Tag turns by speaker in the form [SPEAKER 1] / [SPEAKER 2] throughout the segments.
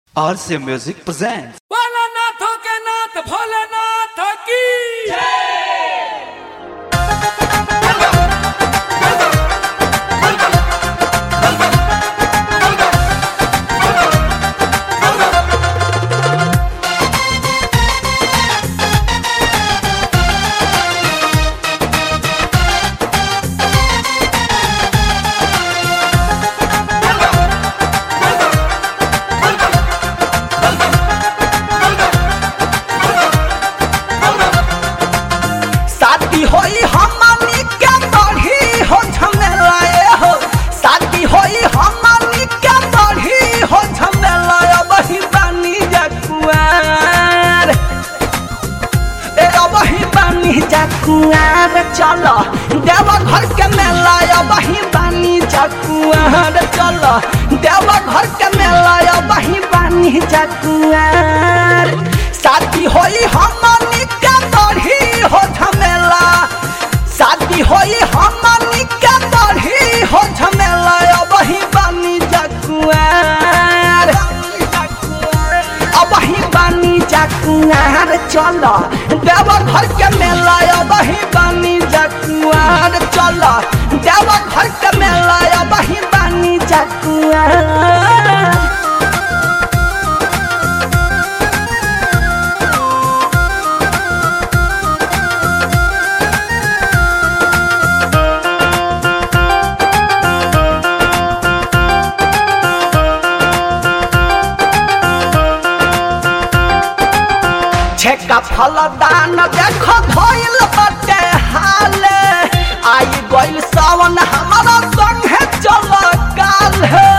[SPEAKER 1] RC Music presents.
[SPEAKER 2] भोलानाथों के नाथ भोलेनाथ की
[SPEAKER 3] शादी होई हमनी के बढ़ी हो झमेलाए हो शादी होई हमनी के बढ़ी हो झमेलाए बही बानी जकुआर ए बही बानी जकुआर चलो देव घर के मेला बही बानी जकुआर चलो देव घर के मेला बही बानी जकुआर शादी होई हमनी के बढ़ी हो झमेला शादी होई हमनी के बढ़ी हो झमेला बही बानी जकुआर अबही बानी जकुआर चल देव घर के मेला अबही बानी जकुआर चल देव घर के मेला अबही बानी जकुआर छेका फल दान देखो भइल बटे हाल आई गइल सावन हमारा संगे चल काल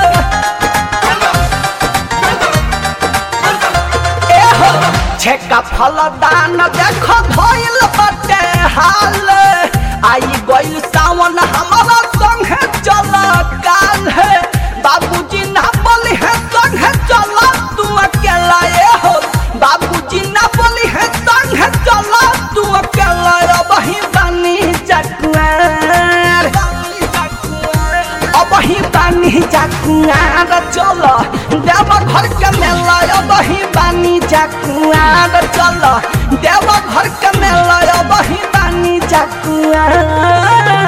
[SPEAKER 3] ए हो छेका फल दान देखो भइल बटे हाल आई गइल सावन हमारा संगे चल काल बाबूजी ना बोली है संगे चल तू अकेला ए हो बाबूजी ना बोली है संगे चल तू अकेला अबही बानी जकुआर अबही बानी जकुआर चल देव घर के मेला अबही बानी जकुआर चल देव घर के मेला अबही बानी जकुआर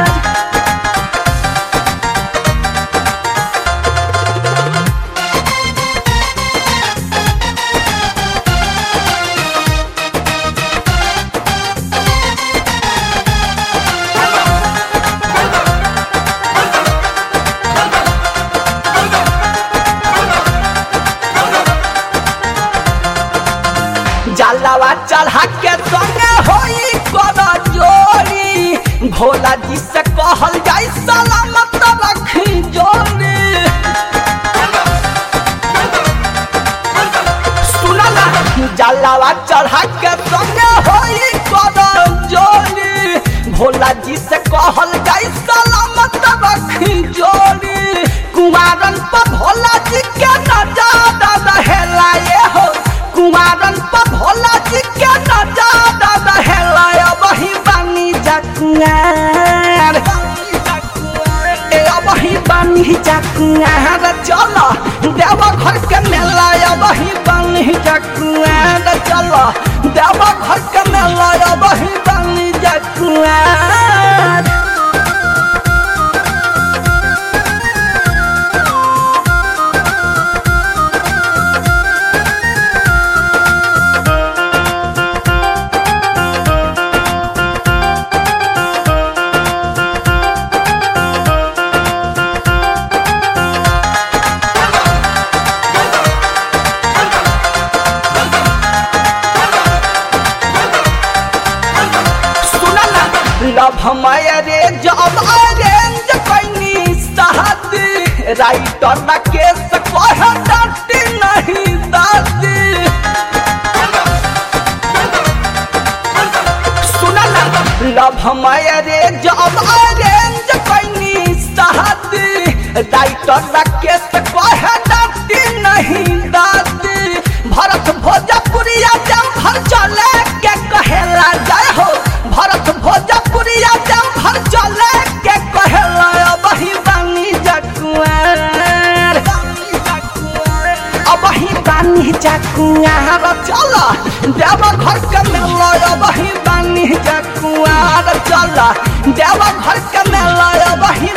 [SPEAKER 3] जलावा चढ़ा के संगे होई कर जोड़ी भोला जी से कहल जाई सलामत रखी जोड़ी सुना ना जलावा चढ़ा के संगे होई कर जोड़ी भोला जी से कहल जाई सलामत रखी जोड़ी कुमारन पर भोला जी के नजारा रहेला ये हो कुमारन पर भोला जी के नजारा रहेला वही बानी जकुआर ए वही बानी जकुआर चल देव घर के मेला वही बानी जकुआर चल देव घर के मेला वही बानी जकुआर सुना ना लव हमारे रे जब अरेंज कैनी साथ राइटर ना केस कह डांटी नहीं दादी सुना ना लव हमारे रे जब अरेंज कैनी साथ राइटर ना केस कह डांटी नहीं दादी भरत भोजपुरिया जम भर चले के कहेला जय हो भरत भोजपुरिया जम भर चले के कहेला बही बानी जकुआर बानी जकुआर चल देव घर के मेला बही बानी जकुआर चल देव घर के मेला बही